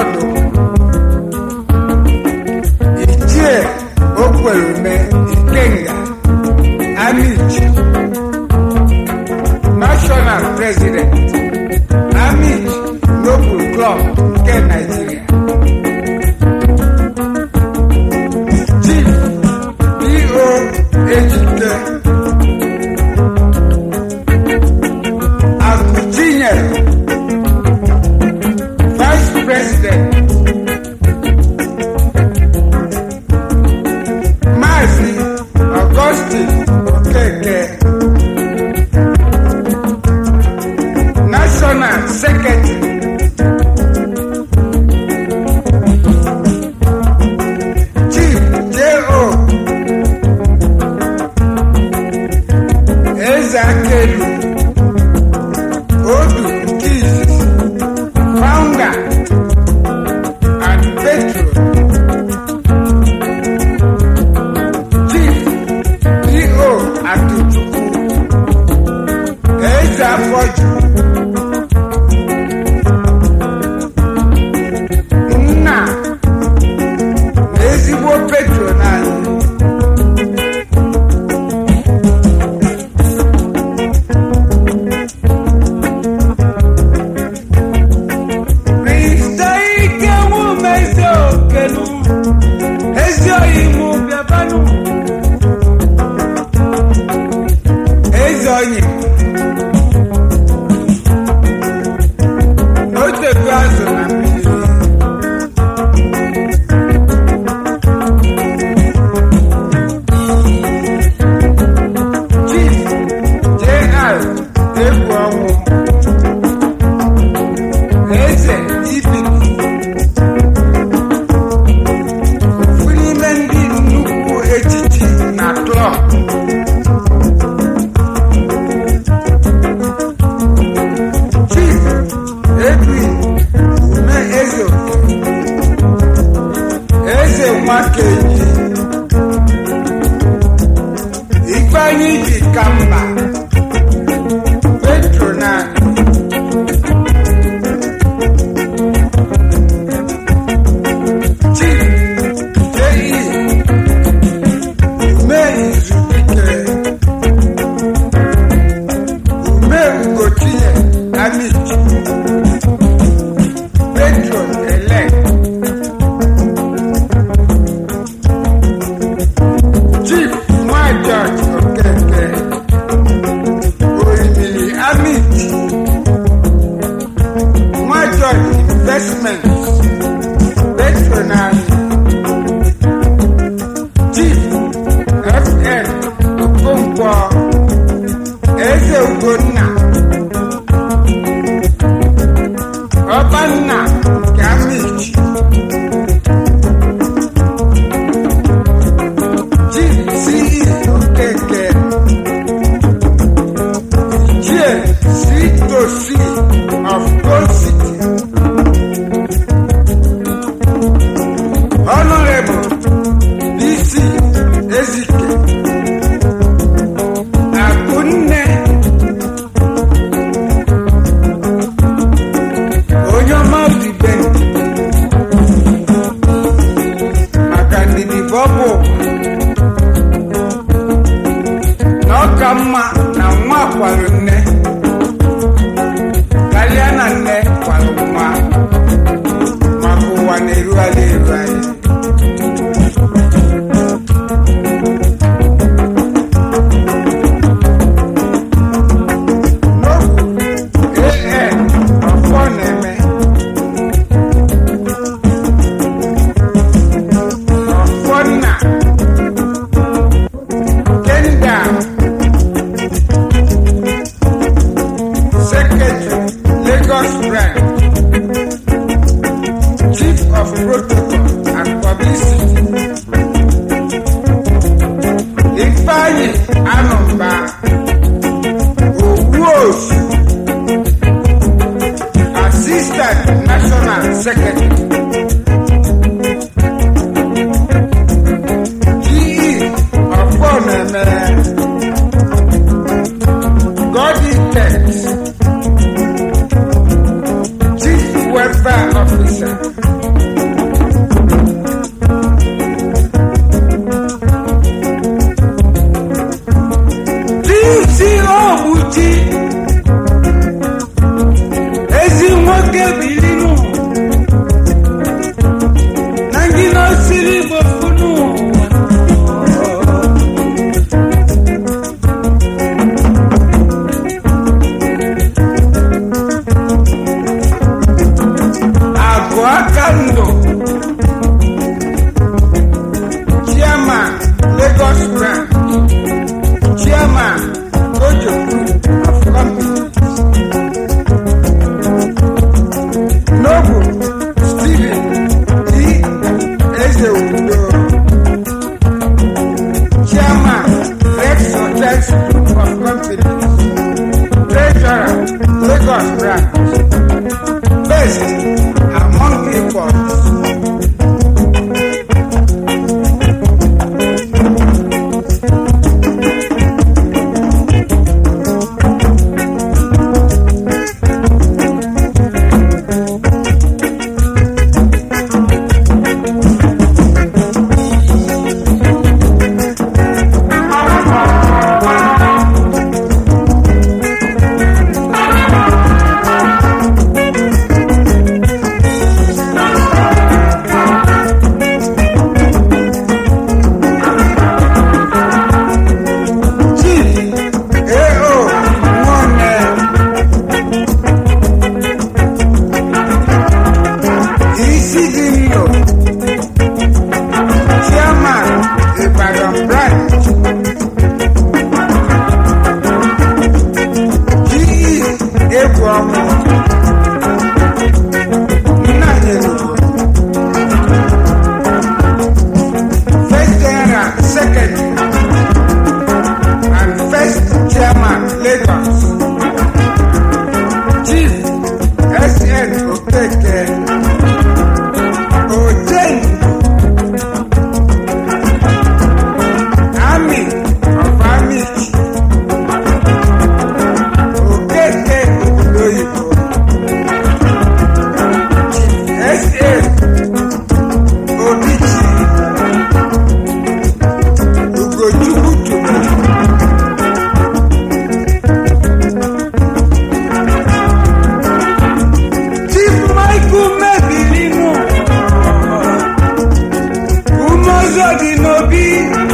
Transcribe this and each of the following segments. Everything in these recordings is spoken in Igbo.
ọnọdụ ichie okwerume ikenga amichi national president amichi noble club nke nigeria chief eo ejike akụchinyere vice president Maazị Augustine Okeke National Secretary Chief J.O. Eze Akelu Odu nke izizi Founder and Patron Chief E.O. Atuchukwu Eze Afọju nna na ezigbo petron anyị Mr. Ike Nwumezi Okelu ezi oyi mụ bịabanụ ezi onye otebu azụ na mmiri chief jr egwu ọnwụ eze ibili ofu n'ime ndị nnukwu echichi na klọb chief edwin ume eze oke eze nwakenyi ifeanyi ji ka mba petronani chief J.E. ume izubike ume ugotinye amichi petron elect chief nwa george okeke orimili amichi nwa george investments patronage chief fn okonkwo eze ugonna ọbanna nke amichi chief ce okeke ichie c to c of gold city honorable dc ezike akunne onye ọma odibe maka ndidi bọbụ na ọ ka mma na nwa kwara nne karịa na nne kwara nwa maka ụwa na-erugharị erugharị n'okwu ee ọfọ na-eme ọfọ nna kenda secretary lagos branch. Best among equals. Chief A.O. Nwanne isi dị nlo Chairman Ibadan branch GE egwu ọmụ Nnanyelugo First General Secretary and first chairman Lagos Chief S.N. Okeke Ojen Army of Army Okeke Obodoyibo Chief S.A. Obichi Ugochukwu Chukwu Chief Michael mebiri nụ umeọzọ dị n'obi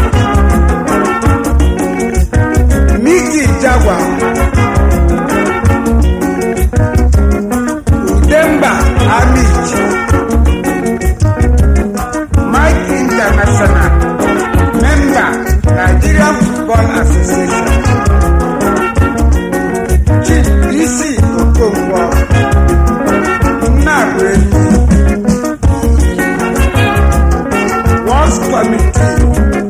Miki Jagwa Udemba Amit Mike International Member Nigerian Football Association Chief Isi Okonkwo Nnabụenyi Works Committee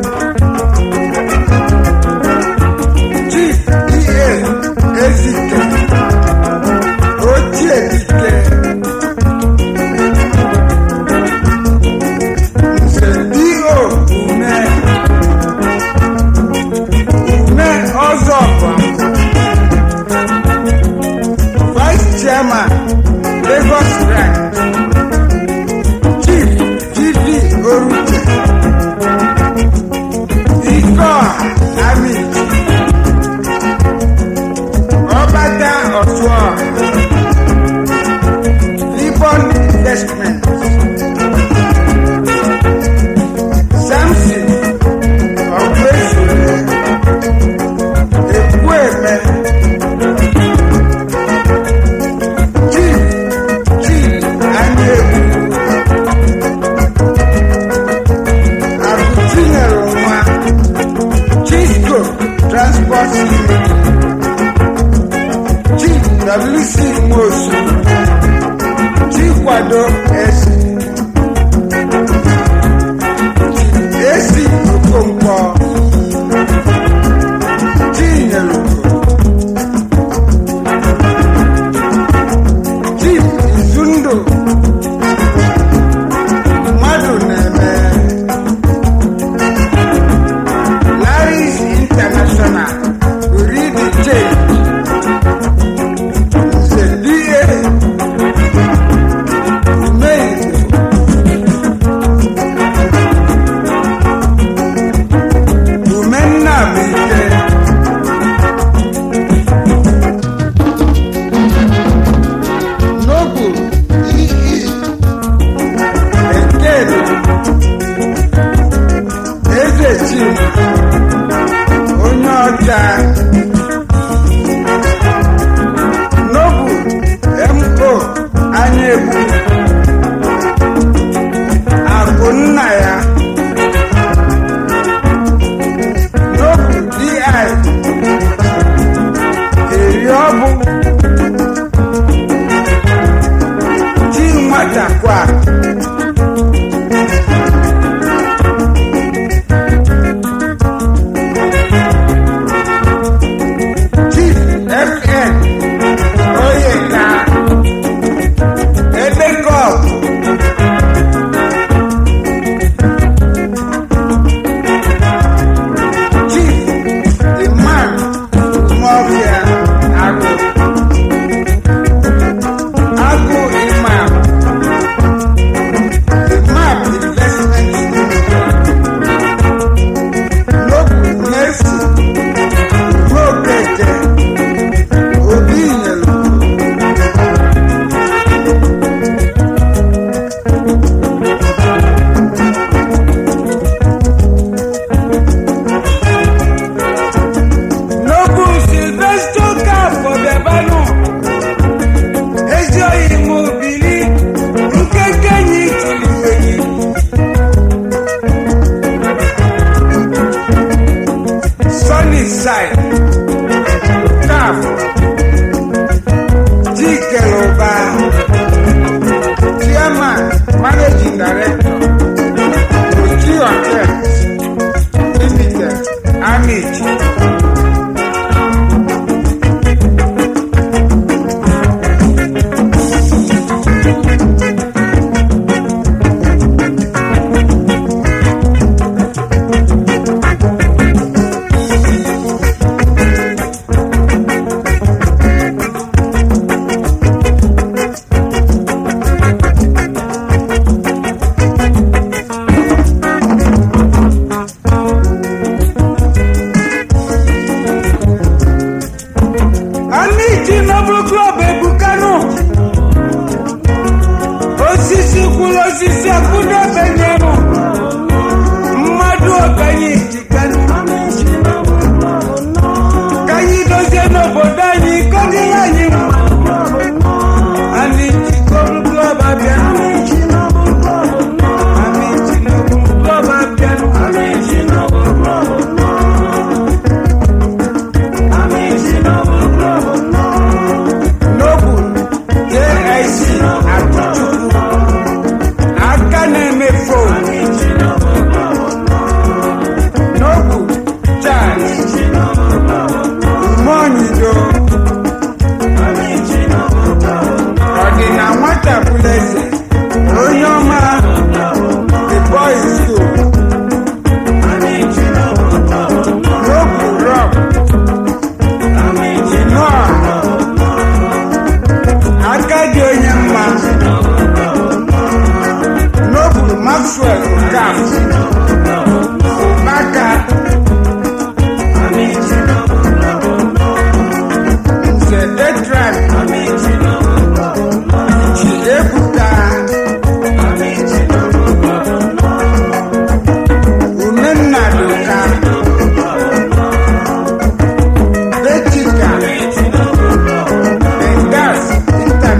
Chief E.A. Ezike Ochie Dike Nze D.O. Ume Ume Ọzọkwa Vice Chairman Lagos Branch Chief G.V. Oruche Iko Amit Ọbata Ọ̀ṣọ́ Libon Investment Samson Ọ̀gbẹ́sọ̀rẹ́ Ekwueme Chief Chief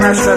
asọ